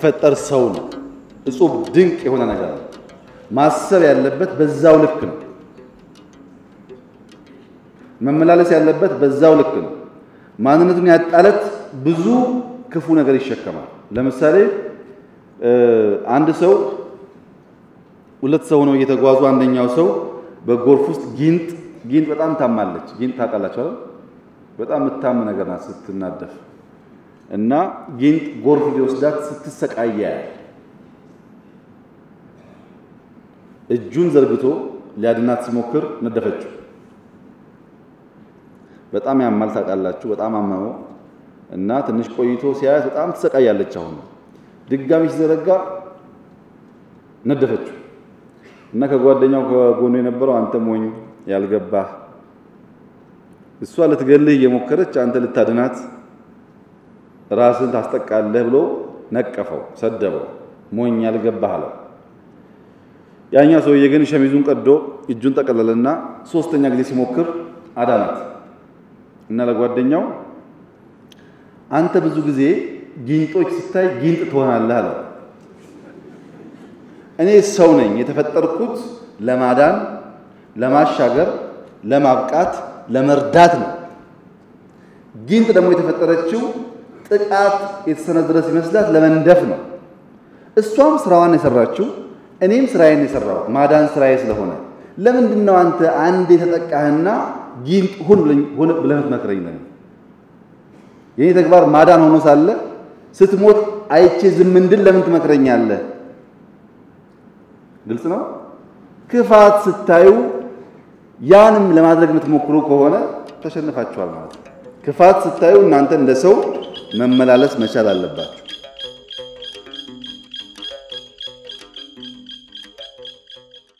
ሲፈጠር ሰው ነው። እጹብ ድንቅ የሆነ ነገር ነው። ማሰብ ያለበት በዛው ልክ ነው። መመላለስ ያለበት በዛው ልክ ነው። ማንነቱን ያጣለት ብዙ ክፉ ነገር ይሸከማል። ለምሳሌ አንድ ሰው ሁለት ሰው ነው እየተጓዙ አንደኛው ሰው በጎርፍ ውስጥ ጊንጥ ጊንጥ በጣም ታማለች። ጊንጥ ታውቃላችሁ አይደል? በጣም የምታም ነገር ናት ስትናደፍ እና ጊንጥ ጎርፍ ሊወስዳት ስትሰቃያ እጁን ዘርግቶ ሊያድናት ሲሞክር ነደፈችው። በጣም ያማል ታውቃላችሁ። በጣም አመመው እና ትንሽ ቆይቶ ሲያያት በጣም ትሰቃያለች። አሁን ድጋሚ ሲዘረጋ ነደፈችው እና ከጓደኛው ከጎኑ የነበረው አንተ ሞኝ ያልገባህ እሷ ልትገልህ እየሞከረች አንተ ልታድናት ራስን ታስጠቃለህ ብሎ ነቀፈው፣ ሰደበው። ሞኝ ያልገባህ አለው። ያኛ ሰውዬ ግን ሸሚዙን ቀዶ እጁን ጠቀለለና ሶስተኛ ጊዜ ሲሞክር አዳናት እና ለጓደኛው አንተ ብዙ ጊዜ ጊንጦች ስታይ ጊንጥ ትሆናለህ አለው። እኔ ሰው ነኝ የተፈጠርኩት ለማዳን፣ ለማሻገር፣ ለማብቃት፣ ለመርዳት ነው። ጊንጥ ደግሞ የተፈጠረችው ጥቃት የተሰነዘረ ሲመስላት ለመንደፍ ነው። እሷም ስራዋን የሰራችው እኔም ስራዬን የሰራሁት ማዳን ስራዬ ስለሆነ ለምንድን ነው አንተ አንድ የተጠቃህና ጊንጥ ሁን ብለህ የምትመክረኝ ነው? የኔ ተግባር ማዳን ሆኖ ሳለ ስትሞት አይቼ ዝም እንድል ለምን ትመክረኛለህ? ግልጽ ነው። ክፋት ስታዩ ያንም ለማድረግ የምትሞክሩ ከሆነ ተሸንፋችኋል ማለት ነው። ክፋት ስታዩ እናንተ እንደ ሰው መመላለስ መቻል አለባችሁ።